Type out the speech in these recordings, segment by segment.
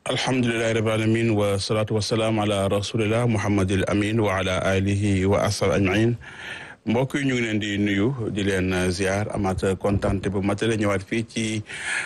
alhamdulilahi rabi alamin wa salaatu wasalaam ala rasulillah muhammadil amin wa ala alihi wa asal ajmain mbokk yi ñu ngi leen di nuyu di leen ziar amaat kontante bu matale ñëwaat fii ci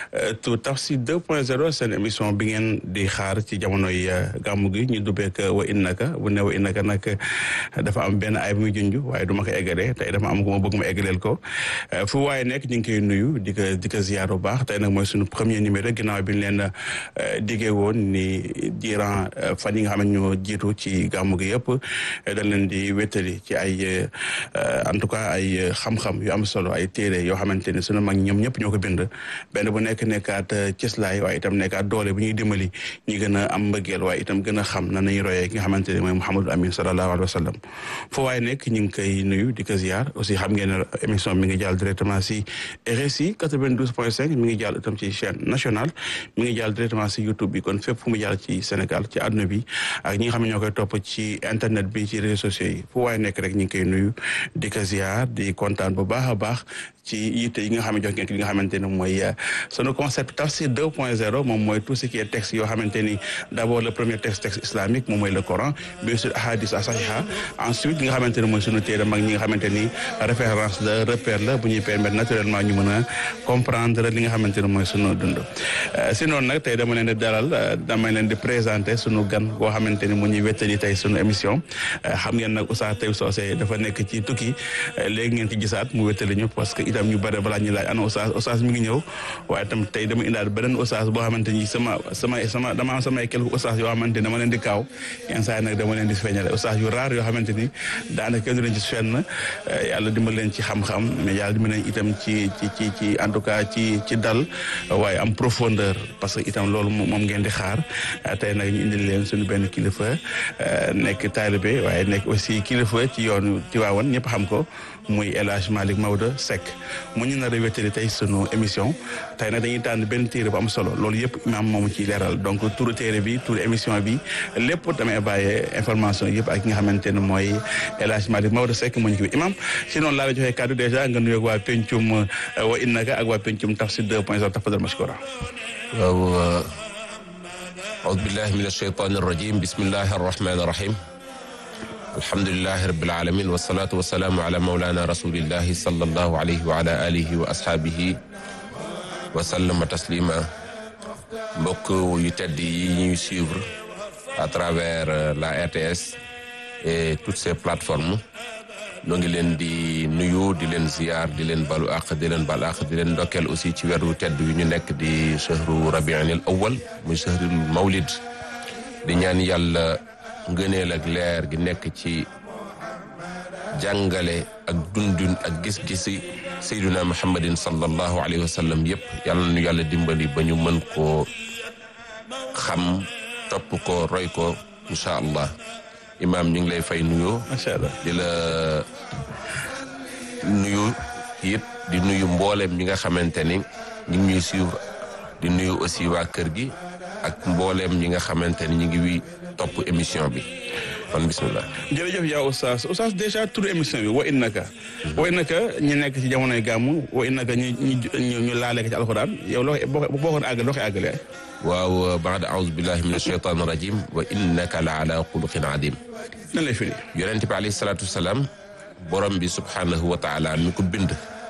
tu Tafsir 2.0 seen émission bi ngeen di xaar ci jamonoy gàmmu gi ñu dubbeek wa innaka bu ne wa innaka nag dafa am benn ay bu muy junj waaye du ma ko eggalee tey dafa am ku ma bëgg ma eggaleel ko fu waaye nekk ñu ngi koy nuyu di ko di ko ziar bu baax tey nag mooy suñu premier numéro ginnaaw bi ñu leen diggee woon ni durant fan yi nga xam ne ñoo jiitu ci gàmmu gi yëpp dañ leen di wéttali ci ay en tout cas ay xam-xam yu am solo ay téere yoo xamante ne sunu mag ñoom ñëpp ñoo ko bind benn bu nekk nekkaat cëslaay waaye itam nekkaat doole bu ñuy dimbali ñi gën a am mbëggeel waaye itam gën a xam nan nañu royee ki nga xamante ne mooy Mouhamadou Amin sallallahu alayhi wa sallam foo waaye nekk ñu ngi koy nuyu di ko ziar aussi xam ngeen ne émission mi ngi jàll directement si RSI 92 point 5 mi ngi jàll itam ci chaîne nationale mi ngi jàll directement si YouTube bi kon fépp fu mu jàll ci Sénégal ci àdduna bi ak ñi nga xam ne ñoo koy topp ci internet bi ci réseaux sociaux yi fu waaye nekk rek ñu ngi koy nuyu di ko ziar di kontaan bu baax a baax ci yitte yi nga xam ne jox ngeen ki nga xamante ne mooy sunu concept tafsir 2.0 moom mooy tout ce qui est texte yoo xamante ni d' abord le premier texte texte islamique moom mooy le Coran bien sûr ahadis sahiha ensuite li nga xamante ne mooy sunu téere mag ñi nga xamante ni référence la repère la bu ñuy permettre naturellement ñu mën a comprendre li nga xamante ne mooy sunu dund si noonu nag tey dama leen di dalal dama leen di présenter sunu gan boo xamante ni mu ñuy wettali tey sunu émission xam ngeen nag Oustaz Taib Socé dafa nekk ci tukki léegi ngeen ci gisaat mu wettali ñu parce que itam ñu bëri balaa ñu laaj ana Oustaz Oustaz mi ngi ñëw waaye itam tey dama indaal beneen Oustaz boo xamante ni sama sama sama dama am samay quelques Oustaz yoo xamante ni dama leen di kaaw yenn saa yi nag dama leen di feeñale Oustaz yu raar yoo xamante ni daanaka kenn du leen ci fenn yàlla dimbal leen ci xam-xam mais yàlla dimbal leen itam ci ci ci ci en tout cas ci ci dal waaye am profondeur parce que itam loolu moom ngeen di xaar tey nag ñu indil leen suñu benn kilifa nekk taalibe waaye nekk aussi kilifa ci yoonu Tiwaawan ñëpp xam ko muy El Hadj Malick Maodo Seck mu ñu nar a wéttali tey sunu émission tey nag dañuy tànn benn téere bu am solo loolu yëpp imaam moomu ciy leeral donc turu téere bi turu émission bi lépp damay bàyyee information yëpp ak ki nga xamante ne mooy El Hadj Malick Maodo Seck mu ñu ko imaam si noonu laa la joxee kàddu dèjà nga nuyoog waa pencum wa innaka ak waa pencum tafsir 2 point 0 tafadal mashkura waaw aoudu billahi min alcheytan arrajim bismillahi arrahmani arrahim alhamdulilahi rabil alamin wasalaatu wasalaamu ala maulana rasulillahi sallallahu alayhi wa ala alihi wa ashaabihi wa sallama taslima mbokk yu tedd yi ñuy suivre à travers la RTS et toutes ces plateformes noo ngi leen di nuyu di leen ziyaar di leen balu àq di leen bal àq di leen ndokkeel aussi ci weeru tedd wi ñu nekk di chahru rabianil awal muy chahrul mawlid di ñaan yàlla ngëneel ak leer gi nekk ci jàngale ak dundun ak gis-gisi sayduna muhammadin sallallahu alayhi wa sallam yëpp yàlla nu yàlla dimbali ba ñu mën koo xam topp ko roy ko incha allah imaam ñu ngi lay fay nuyoo macha allah di la nuyu it di nuyu mboolem ñi nga xamante ni ñu ngi ñuy suivre di nuyu aussi waa kër gi ak mboolem ñi nga xamante ni ñu ngi wi topp émission bi kon bismillah jërëjëf yaa oustaz oustaz dèjà turu émission bi wa innaka wa innaka ñu nekk ci jamonoy gàmmu wa innaka ñu ñu ñu laale ko ci alxuraan yow loo boo boo ko àggal loo koy àggalee waaw baada aoudu billahi min alcheytan rajim wa innaka la ala xuluqin adim nan lay firi yonente bi alayhi salaatu wasalaam borom bi subhanahu wa taala mi ko bind